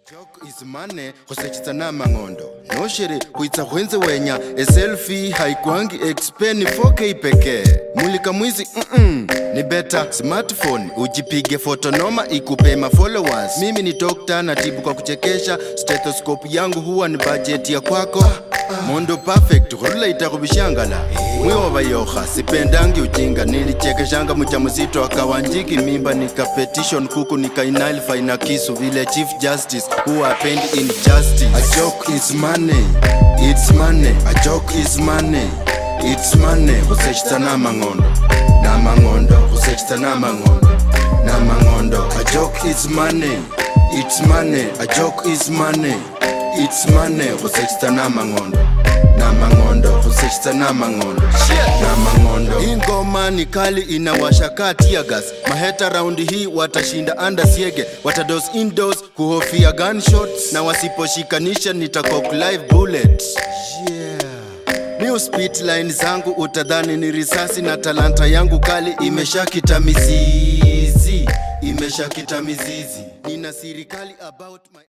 Joke is money khusechitsana mang'ondo noshiri kuitsa khwenze wenya eselfi haikwangi expen 4k pekee mulika mwizi mm ni beta smartphone ujipige foto noma ikupe ma followers mimi ni dokta natibu kwa kuchekesha stethoscope yangu huwa ni budget ya kwako mondo perfect khurula itakhubishangala mwiwova yokha sipendangi ujinga nilichekeshanga mujamzito akawanjiki mimba nika petition kuku nikainalify na kisu vile chief justice who append injustice a joke is money it's money a joke is money it's money khusechitsa namang'ondo namang'ondo khusechitsa namang'ondo namang'ondo a joke is money it's money a joke is money it's money khusechitsa namang'ondo namang'ondo khusechitsa namang'ondo namang'ondo ingoma ni kali inawasha kati ya gas maheta raundi hii watashinda anda siege watados indoors kuhofia gunshots na wasiposhikanisha nitakok live bullet yeah. New speed line zangu utadhani ni risasi na talanta yangu kali imeshakita mizizi imeshakita mizizi nina siri kali about my